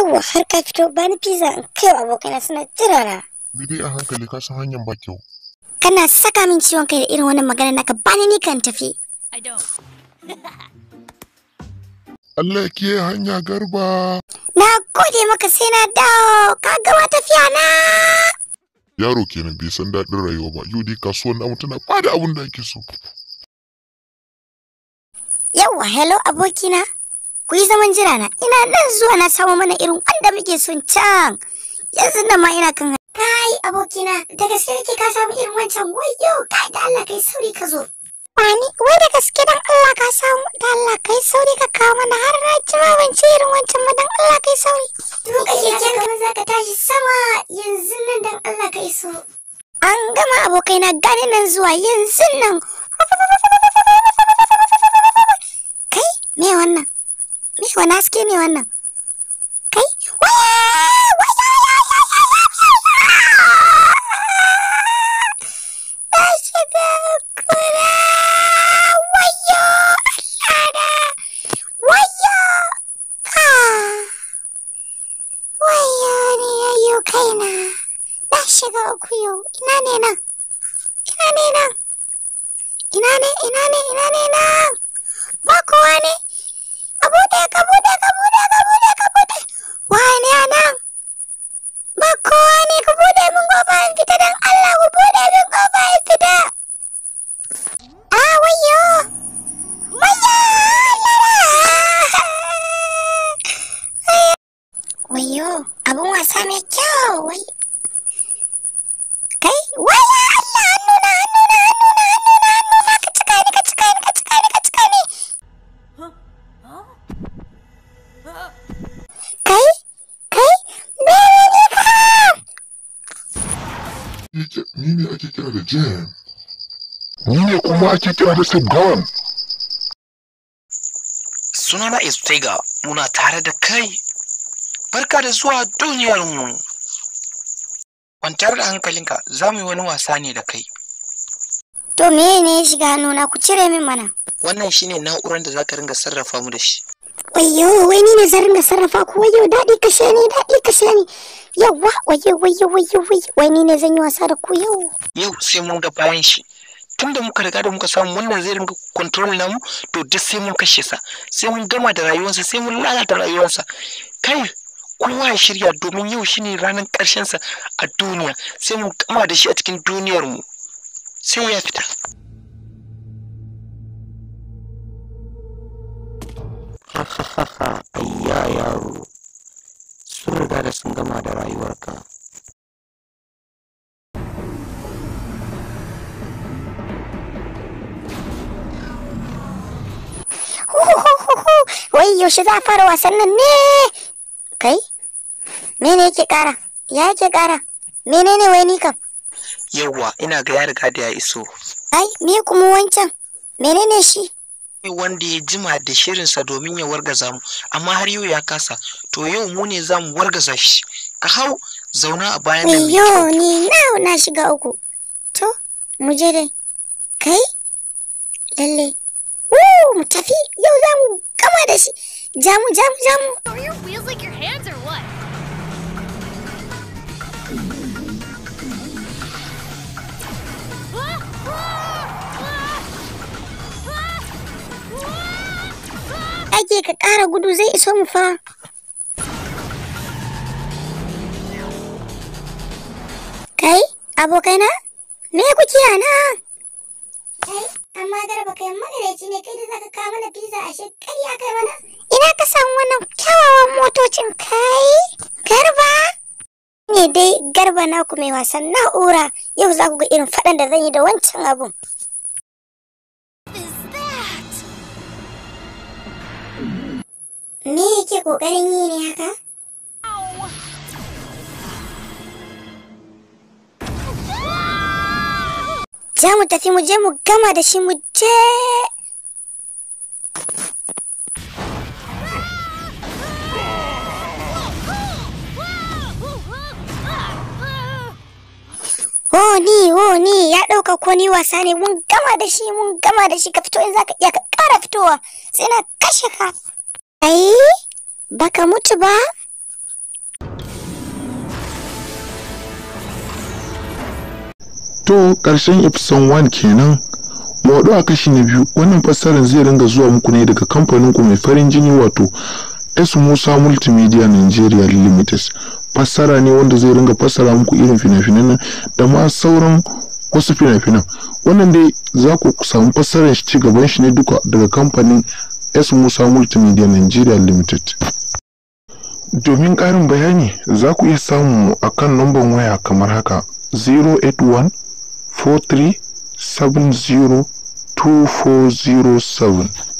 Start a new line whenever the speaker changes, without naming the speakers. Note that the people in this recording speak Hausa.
Yawwa har ka fito bani pizza in kai wa abokaina suna jira na.
Bi dai a hankali ka san hanyar ba kyau.
Kana saka min ciwon kai da irin wannan magana naka bani ni kan tafi.
I don't.
Allah ke hanya garba.
Na gode maka sai na dawo ka gama tafiya na.
Yaro kenan bai san daɗin rayuwa ba. Yau dai kasuwar namu tana bada abin da ake so.
Yawwa hello abokina. Ku yi zaman jira na ina nan zuwa na samu mana irin wanda muke son can. Yanzu nan ma ina kan Kai abokina da gaske kake ka samu irin wancan wayo kai da Allah kai sauri ka zo. Wani wai da gaske dan Allah ka samu da Allah kai sauri ka kawo mana har na jira ban ci irin wancan ma dan Allah kai sauri. Tuka keke kamar za ka tashi sama yanzu nan dan Allah kai so. An gama abokaina gani nan zuwa yanzu nan. Kai me wannan? Me wani haske ne wannan? Kai waya waya Na shiga kura wayo Allah wayo ah wayo ne yayo kaina na shiga uku yau ina ne nan ina ne nan ina ne ina ne ina ne nan ba kowa ne ka bude ka bude ka bude ka bude ka bude wane a nan ba kowa ne ku bude min kofa in fita dan Allah ku bude min kofa in fita ah wayo wayo wayo abun wasa mai kyau wai kai waya Allah hannuna hannuna hannuna hannuna hannuna ka cika ni ka cika ni ka cika ni ka cika ni kai kai mene ne ka
Ni ne ake kira da jam. Ni ne kuma ake kira da Sabgon.
Sunana Istega muna tare da kai. Barka da zuwa duniyarmu. Kwantar da hankalinka za mu yi wani wasa ne da kai.
to mene ne ya shiga hannuna ku cire min mana
Wannan shine na'urar da za ka ringa sarrafa mu da shi.
wayo wai ni ne zan ringa sarrafa ku wayo daɗi kashe ni daɗi kashe ni yawa wayo wayo wayo wayo wai ni ne zan yi wasa da ku yau
Yau sai mun ga bayan shi. Tunda muka riga da muka samu wannan zai ringa control namu to duk sai mun kashe sa. Sai mun gama da rayuwarsa sai mun lalata rayuwarsa. Kai kowa ya shirya domin yau shine ranar ƙarshen sa a duniya sai mun gama da shi a cikin duniyar mu. Sai ya fita. Ayya yaro, sun riga da sun gama da rayuwarka.
wai yaushe za a fara wasan nan ne kai mene yake ƙara ya yake ƙara menene wai ni kam
Yawwa, ina ga ya riga da ya iso.
ai me kuma wancan menene shi
Wanda ya jima da shirinsa domin ya wargaza mu, amma har yau ya kasa, to yau mu ne za mu wargaza shi. Ka hau zauna a bayan nan mai
Wayo
kyau.
ni na na shiga uku. To, mu je dai. Kai? Lalle. Woo, mu tafi. Yau za mu gama da shi. Jamu, jamu, jamu.
Are your wheels like your hands or what?
Ake ka ƙara gudu zai iso mu fa. Kai, abokaina? Me kuke a nan? Kai, amma garba kai magareci ne kai da zaka kawo mana pizza a shekariya kai mana. Ina ka samu wannan kyawawan motocin kai? Garba? Ne dai garba naku mai wasan na'ura yau za ku ga irin faɗan da zan yi da wancan abun.
Is that?
Me yake ƙoƙarin yi ne haka? Za mu tafi mu je mu gama da shi mu je. Oh ni, oh ni, ya ɗauka ko ni wasa ne mun gama da shi mun gama da shi ka fito in zaka iya ka ƙara fitowa sai na kashe ka. Ai, baka mutu ba?
to ƙarshen episode 1 kenan mu haɗu a kashi na biyu wannan fassarar zai ringa zuwa muku ne daga kamfanin ku mai farin jini wato S Musa Multimedia Nigeria Limited fassara ne wanda zai ringa fassara muku irin fina-finan nan da ma sauran wasu fina-finan wannan dai za ku samu fassarar shi ci gaban shi ne duka daga kamfanin S Musa Multimedia Nigeria Limited domin ƙarin bayani za ku iya samu mu a kan namban waya kamar haka 081 43 70 2407